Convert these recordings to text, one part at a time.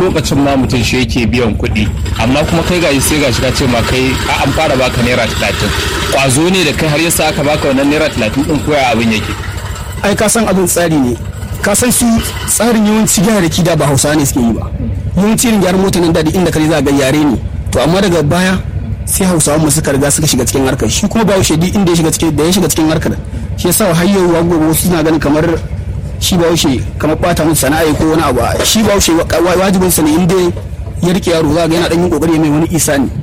lokacin ma mutum shi yake biyan kuɗi amma kuma kai gashi sai gashi ka ce ma kai a an fara baka naira talatin kwazo ne da kai har yasa aka baka wannan naira talatin din koya abin yake ai ka san abin tsari ne ka san su tsarin yawanci gyararraki da ba hausa ne suke yi ba yawanci irin gyaran mota nan daɗi inda kare za ga yare ne to amma daga baya sai hausawa mu suka riga suka shiga cikin harkar shi kuma bahaushe duk inda ya shiga cikin da ya shiga cikin harkar shi yasa har yau wa gobe wasu suna ganin kamar shi bahaushe kamar bata musu sana'a ko wani abu shi bahaushe wajibin sa ne inda ya rike yaro za ga yana dan yin kokari mai wani isa ne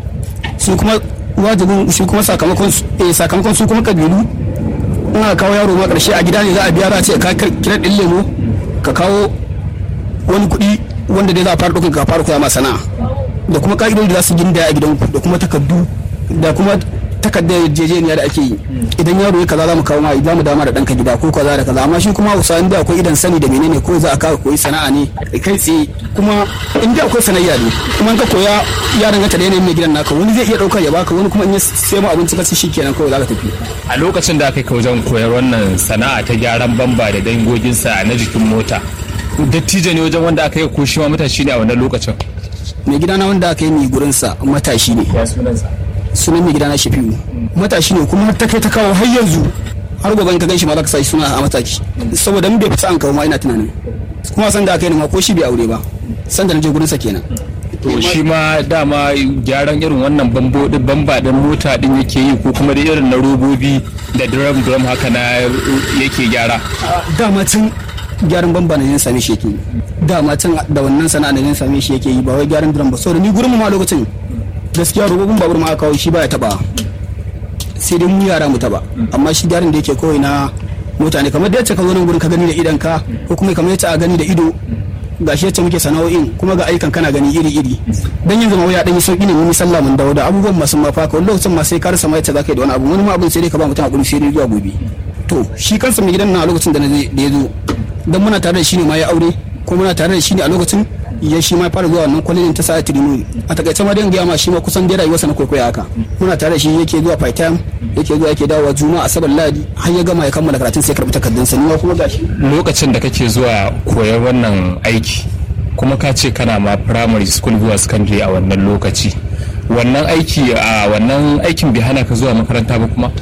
su kuma wajibin shi kuma sakamakon sakamakon su kuma kabilu in aka kawo yaro ma karshe a gida ne za a biya za a ce ka kira ɗin lemo ka kawo wani kuɗi wanda dai za a fara ɗaukar ka fara koya ma sana'a da kuma ka'idodi da za su gindaya a gidanku da kuma takardu da kuma takardar yarjejeniya da ake yi idan yaro ya kaza za mu kawo ma za mu dama da ɗanka gida ko kaza da kaza amma shi kuma hausa inda akwai idan sani da menene ko za a kawo koyi sana'a ne kai tsaye kuma inda akwai sanayya ne kuma in ka koya ya danganta da yanayin mai gidan naka wani zai iya ɗauka ya baka wani kuma in ya sai mu abinci kasi shi kenan kawai za ka tafi a lokacin da aka kai wajen koyar wannan sana'a ta gyaran bamba da dangoginsa na jikin mota dattijo ne wajen wanda aka yi ko shi ma matashi ne a wannan lokacin mai gidana wanda aka yi mai gurinsa matashi ne ya sunansa sunan mai gidana shafi'u matashi ne kuma ta kai ta kawo har yanzu har gobe ka ganshi ma za ka sa suna a mataki saboda mun bai fita an kawo ma ina tunanin kuma san da aka yi ma ko shi bai aure ba san da na je gurinsa kenan to shi ma dama gyaran irin wannan bambo din bamba din mota din yake yi ko kuma da irin na robobi da drum drum haka na yake gyara dama tun gyaran bamba na yin same shi yake dama tun da wannan sana'a na yin same shi yake yi ba wai gyaran drum ba saboda ni gurin mu ma lokacin gaskiya robobin babur ma aka kawo shi baya taba sai dai mu yara mu taba amma shi gyaran da yake kawai na mutane kamar da yace ka zo nan gurin ka gani da idan ka ko kuma kamar yace a gani da ido gashi yace muke sana'o'in kuma ga aikan kana gani iri iri dan yanzu ma waya dan yi sauki ne mun sallah mun dawo da abubuwan masu mafaka wani lokacin ma sai ka rasa ma yace zaka yi da wani abu wani ma abin sai dai ka ba mutum hakuri sai dai zuwa gobe to shi kansa mai gidan na a lokacin da na da ya zo dan muna tare da shi ne ma ya aure ko muna tare da shi ne a lokacin ya shi ma fara zuwa wannan kwalejin ta sa'a trinuri a takaice ma dan gaya ma shi ma kusan dai rayuwarsa na kwaikwaya haka muna tare da shi yake zuwa part time yake zuwa yake dawowa juma'a asabar ladi har ya gama ya kammala karatun sai karbi takardun sa ni kuma gashi lokacin da kake zuwa koyar wannan aiki kuma ka ce kana ma primary school zuwa secondary a wannan lokaci wannan aiki a wannan aikin bai hana ka zuwa makaranta ba kuma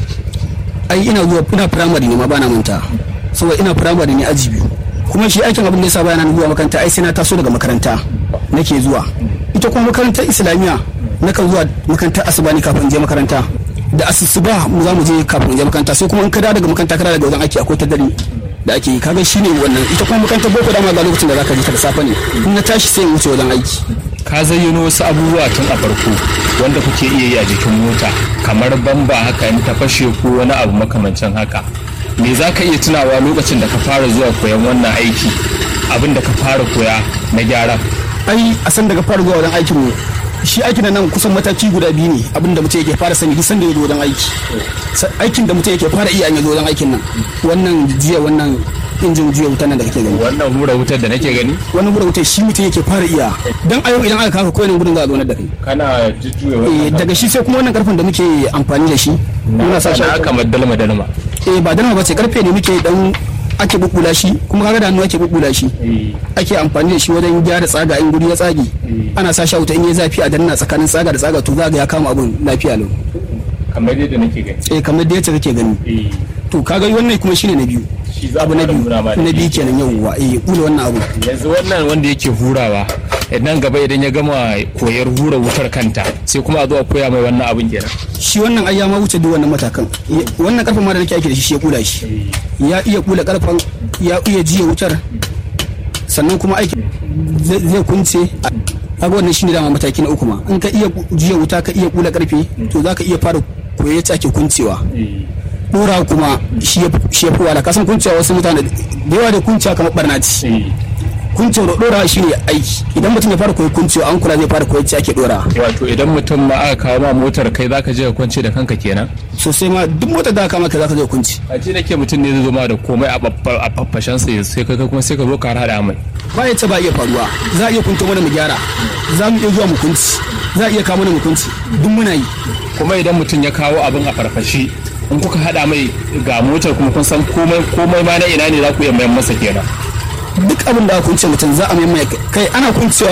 ai ina zuwa ina primary ne ma bana manta saboda ina primary ne aji biyu kuma shi aikin abin da yasa bayan zuwa makaranta ai sai na taso daga makaranta nake zuwa ita kuma makarantar islamiyya nakan zuwa makarantar asuba ne kafin je makaranta da asusuba mu za mu je kafin je makaranta sai kuma in ka dawo daga makaranta kana daga wajen aiki akwai ta dare da ake yi kaga shine wannan ita kuma makarantar boko dama ga lokacin da zaka je ta da safe ne in na tashi sai in wuce wajen aiki ka zayyano wasu abubuwa tun a farko wanda kuke iya yi a jikin mota kamar bamba haka in ta fashe ko wani abu makamancin haka me za ka iya tunawa lokacin da ka fara zuwa koyan wannan aiki abin da ka fara koya na gyara ai a san daga fara zuwa wajen aikin mu shi aikin nan kusan mataki guda biyu ne abin da mutum yake fara sani duk sanda ya zo wajen aiki aikin da mutum yake fara iya an ya zo wajen aikin nan wannan jiya wannan injin juya wutar nan da kake gani wannan hura wutar da nake gani wannan hura wutar shi mutum yake fara iya dan a yau idan aka kafa kowane gudun za a zo da kai kana jujjuya eh wannan daga shi sai kuma wannan karfin da muke amfani da shi muna sa shi na kamar dalma dalma eh ba dalma ba ce karfe ne muke dan ake bubbula shi kuma kaga da hannu ake bubbula shi ake amfani da shi wajen gyara tsaga in guri ya tsage ana sa shi a wuta in ya zafi a danna tsakanin tsaga da tsaga to za ga ya kama abun lafiya lau kamar yadda nake gani eh kamar da yace kake gani to kaga wannan kuma shine na biyu Shi za a abu na fara biyu nuna ma da na biyu shi. kenan yawwa eh kula wannan abu yanzu wannan wanda yake hurawa nan gaba idan ya gama koyar hura wutar kanta sai kuma a zo a koya mai wannan abin kenan shi wannan ai ya ma wuce duk wannan matakan Ya- wannan karfin ma da nake aiki da shi shi ya kula shi ya iya kula karfan ya iya jiya wutar sannan kuma aiki zai zai kunce kaga wannan shine dama mataki na uku ma in ka iya jiya wuta ka iya kula karfe to zaka iya fara koyi yadda ake kuncewa dora kuma shi ya shi ya fi wala kasan kuncewa wasu mutane da yawa da kuncewa kamar barna ce kuncewa da dora shine aiki idan mutum ya fara koyi kuncewa an kula zai fara koyi yadda ake dora wato idan mutum ma aka kawo ma motar kai zaka je ka kwance da kanka kenan sosai ma duk motar da aka maka zaka je kunci a ce nake mutum ne zai zo ma da komai a babba- a faffashen sa sai kai kuma sai ka zo ka hada mai ba ya ce ba iya faruwa za a iya kunto mana mu gyara za mu iya zuwa mu kunci za a iya kawo mana mu kunci duk muna yi kuma idan mutum ya kawo abin a farfashi in kuka hada mai ga motar kuma kun san komai komai ma na ina ne za ku iya mayan masa kenan duk abin da aka kunce mutum za a mai kai ana kuncewa